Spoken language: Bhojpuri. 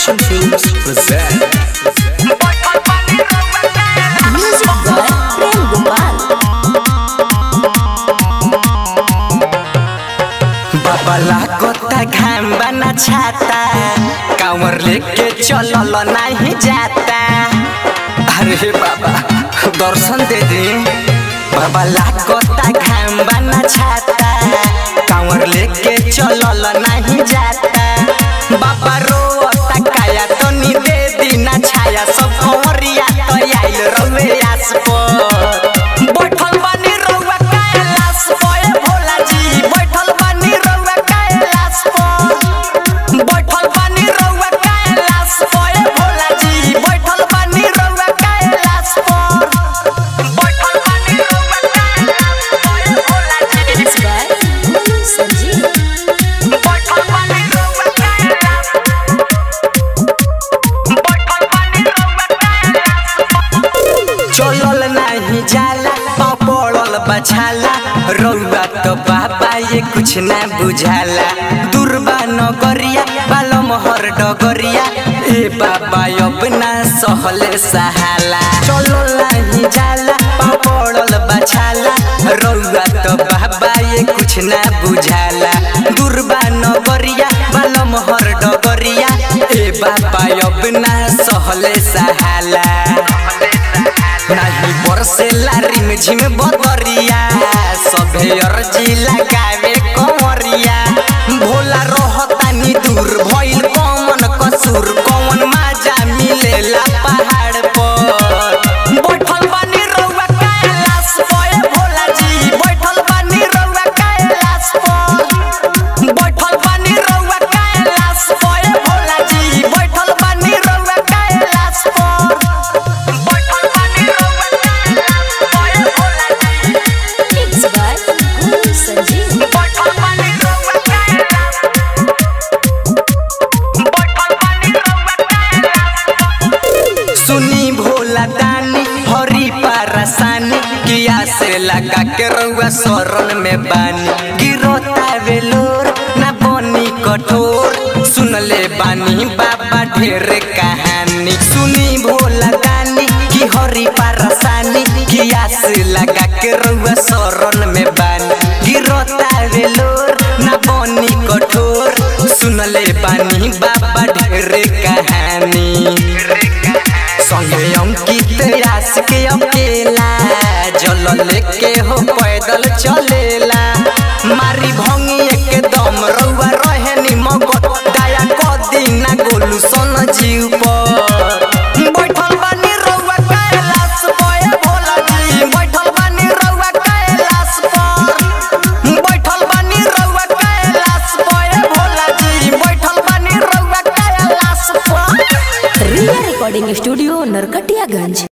Action Films present Music by Prem Gopal. बबला कोता घाम बना छाता कांवर लेके चलल नहीं जाता अरे बाबा दर्शन दे दे बबला कोता घाम बना छाता कांवर लेके चलल नहीं जाता बाबा रोता काया तो नी दे दीना छाया सब कंवरिया तो आइल रवे आस पर बैठल बानी रउआ कैलाश पर ए भोला जी बैठल बानी रउआ कैलाश पर बैठल बानी रउआ कैलाश पर ए भोला जी बैठल बानी रउआ कैलाश पर बैठल बानी रउआ कैलाश पर ए भोला जी Mixed by Guru Sanjeev. बैठल बानी रउआ कैलाश बैठल बानी रउआ कैलाश चलल नहीं जाला पाँव पड़ल बछाला रउआ तो बाबा ये कुछ ना बुझाला दुर्बा नगरिया बालो मोहर डगरिया ए बाबा अब ना सहले सहाला चलल नहीं जाला पाँव पड़ल बछाला रउआ तो बाबा ये कुछ ना बुझाला दुर्बा नगरिया बालो मोहर डगरिया ए बाबा अब ना सहले सहाला नाही बरसेला रिम झिम बदरिया सभे अर्जी लगावे कंवरिया भोला रहतानी दूर भइल कौन कसूर कौन माजा मिलेला पहाड़ पर बैठल बानी रउआ कैलाश पर ए भोला जी बैठल बानी रउआ कैलाश पर बैठल बानी रउआ कैलाश पर ए भोला जी बैठल बानी रउआ कैलाश पर बैठल बानी रउआ कैलाश पर ए भोला जी Mixed by Guru Sanjeev. बैठल बानी रउआ कैलाश बैठल बानी रउआ कैलाश सुनी भोला दानी हरी पारसानी किया से लगा के रउआ शरण में बानी गिरोता वेलोर ना बनी कठोर सुन ले बानी बाबा ढेर कहानी सुनी भोला दानी की हरी पारसानी किया से लगा के रउआ शरण में बानी गिरोता वेलोर ना बनी कठोर सुन ले बानी बाबा ढेर कहानी संगे अंकित रास के अकेला जल लेके हो पैदल चलेला मारी भंगी एकदम रउआ रहे नि मगत दया क दीना गोलू सन जीव पर बैठल बानी रउआ कैलाश पर ए भोला जी बैठल बानी रउआ कैलाश पर बैठल बानी रउआ कैलाश पर ए भोला जी बैठल बानी रउआ कैलाश पर Ria Recording Studio, Narkatiyaganj.